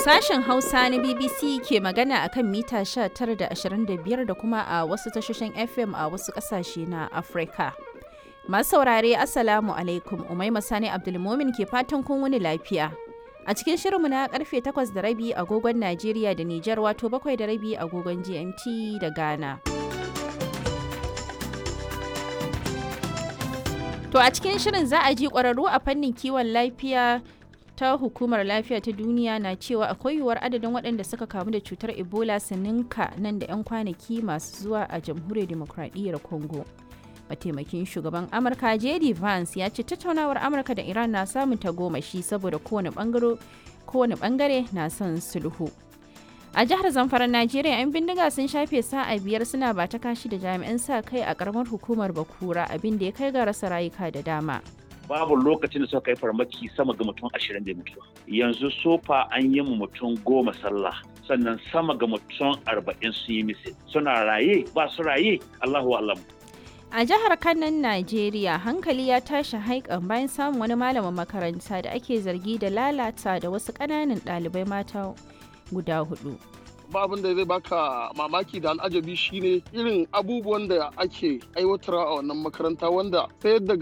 Sashen Hausa na BBC ke magana a kan mita 19 da 25 da kuma a wasu tashoshin FM a wasu ƙasashe na Afirka. Masu saurare Assalamu alaikum Umaima Sani Abdulmomin ke fatan kun wani lafiya. A cikin shirinmu na karfe 8 da rabi agogon Najeriya da Nijar wato 7 da rabi agogon GMT da Ghana. To a cikin shirin za a ji ƙwararru a fannin kiwon lafiya ta hukumar lafiya ta duniya na cewa akwai yiwuwar adadin waɗanda suka kamu da cutar ebola su ninka nan da 'yan kwanaki masu zuwa a jamhuriyar demokradiyyar congo mataimakin shugaban amurka jd vance ya ce tattaunawar amurka da iran na samun tagomashi saboda kowane bangare na son sulhu a jihar zamfara najeriya 'yan bindiga sun shafe sa'a biyar suna ba ta kashi da jami'an sa kai a karamar hukumar bakura abin da ya kai ga rasa rayuka da dama babu lokacin da suka kai farmaki sama ga mutum ashirin da mutuwa yanzu sofa an yi mu mutum goma sallah sannan sama ga mutum arba'in sun yi misil suna raye ba su raye allahu alam a jihar kanan najeriya hankali ya tashi haikan bayan samun wani malamin makaranta da ake zargi da lalata da wasu ƙananan ɗalibai mata guda hudu ba abin da zai baka mamaki da al'ajabi shine irin abubuwan da ake aiwatarwa a wannan makaranta wanda sai yadda